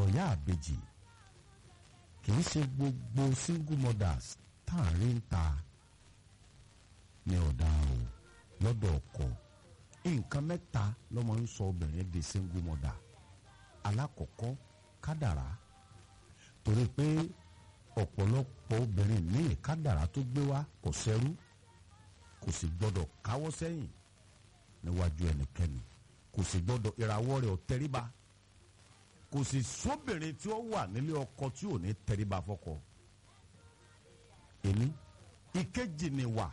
sọ̀yà àbejì kì í ṣe gbogbo single mothers tá à ń rí ń ta ní ọ̀dà o lọ́dọ̀ ọkọ nǹkan mẹ́ta ló máa ń sọ obìnrin di single mother alákọ̀ọ́kọ́ kádàrá torí pé ọ̀pọ̀lọpọ̀ obìnrin míì kádàrá tó gbé wá kò sẹ́rú kò sì gbọ́dọ̀ káwọ́ sẹ́yìn níwájú ẹnikẹ́ni kò sì gbọ́dọ̀ ìràwọ̀ rẹ̀ ò tẹríba kò sì sóbìnrin tí ó wà nílé ọkọ tí ò ní tẹríba fọ́kọ èmi ìkejì ni wà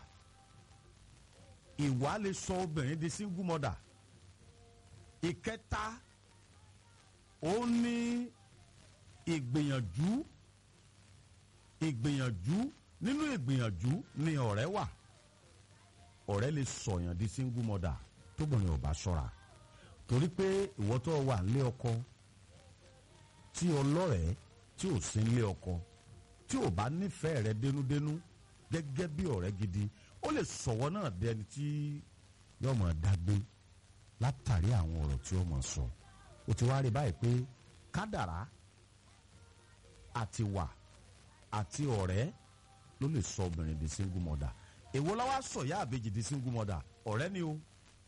ìwà lè sọ obìnrin di single mother ìkẹta ó ní ìgbìyànjú ìgbìyànjú nínú ìgbìyànjú ni ọ̀rẹ́ wà ọ̀rẹ́ lè sọ̀yàn di single mother tóbìnrin ò bá ṣọ́ra torí pé ìwọ tó wà nílé ọkọ tí ọlọ́rẹ̀ẹ́ tí ò sí nílé ọkọ tí ò bá nífẹ̀ẹ́ rẹ dénúdénú gẹ́gẹ́ bí ọ̀rẹ́ gidi ó lè sọ̀wọ́ náà dẹni tí yóò máa dágbé látàrí àwọn ọ̀rọ̀ tí ó máa sọ ó ti wá rí báyìí pé kádàrá àti wà àti ọ̀rẹ́ ló lè sọ obìnrin di single mother èwo la wá sọ ìyá àbejì di single mother ọ̀rẹ́ ni o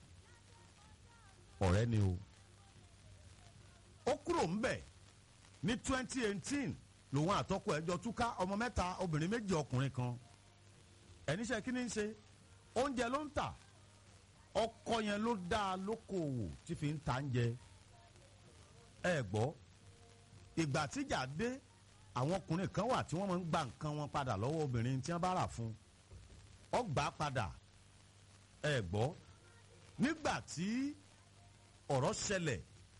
ọ̀rẹ́ ni o ó kúrò ńbẹ̀ ní twenty eighteen lòun àtọ́kọ ẹjọ́ túká ọmọ mẹ́ta obìnrin méjì ọkùnrin kan ẹníṣẹ́ kí ni ń ṣe oúnjẹ ló ń tà ọkọ yẹn ló dá a lókòwò tí fi ń ta ń jẹ ẹ gbọ́ ìgbà tíjà dé àwọn ọkùnrin kan wà tí wọ́n máa ń gba nǹkan wọn padà lọ́wọ́ obìnrin tí wọ́n bá rà fún ọ gbà á padà ẹ gbọ́ nígbà tí ọ̀rọ̀ ṣẹlẹ̀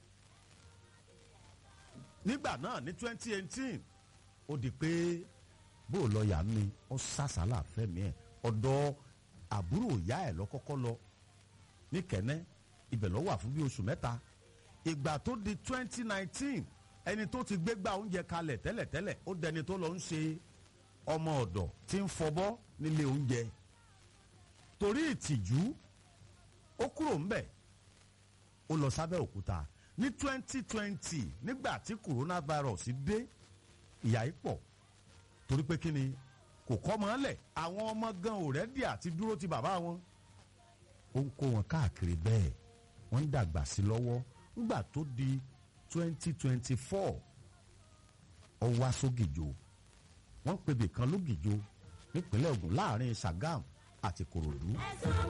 nígbà náà ní twenty eighteen ó di pé bó o lọ yà mí ọ sàṣàlà fẹmi ẹ ọ̀dọ̀ àbúrò ìyá ẹ lọkọkọ lọ ní kẹnẹ ibẹ̀ lọ wà fún bí oṣù mẹ́ta ìgbà tó di twenty nineteen ẹni tó ti gbégbá oúnjẹ kalẹ̀ tẹ́lẹ̀tẹ́lẹ̀ ó dẹni tó lọ ń ṣe ọmọ ọ̀dọ̀ tí ń fọbọ́ nílé oúnjẹ torí ìtìjú ó kúrò ńbẹ̀ ó lọ sábẹ́ òkúta ní twenty twenty nígbà tí coronavirus dé ìyà yìí pọ̀ torí pé kí ni kò kọ́ mọ́ lẹ̀ àwọn ọmọ gan ò rẹ́dí àti dúró ti bàbá wọn. ó ń kó wọn káàkiri bẹ́ẹ̀ wọ́n ń dàgbà sí lọ́wọ́ nígbà tó di twenty twenty four ó wá sógìjò wọ́n ń pebè kan lógìjò nípínlẹ̀ Ògùn láàrin Sàgám àti Kòròdú.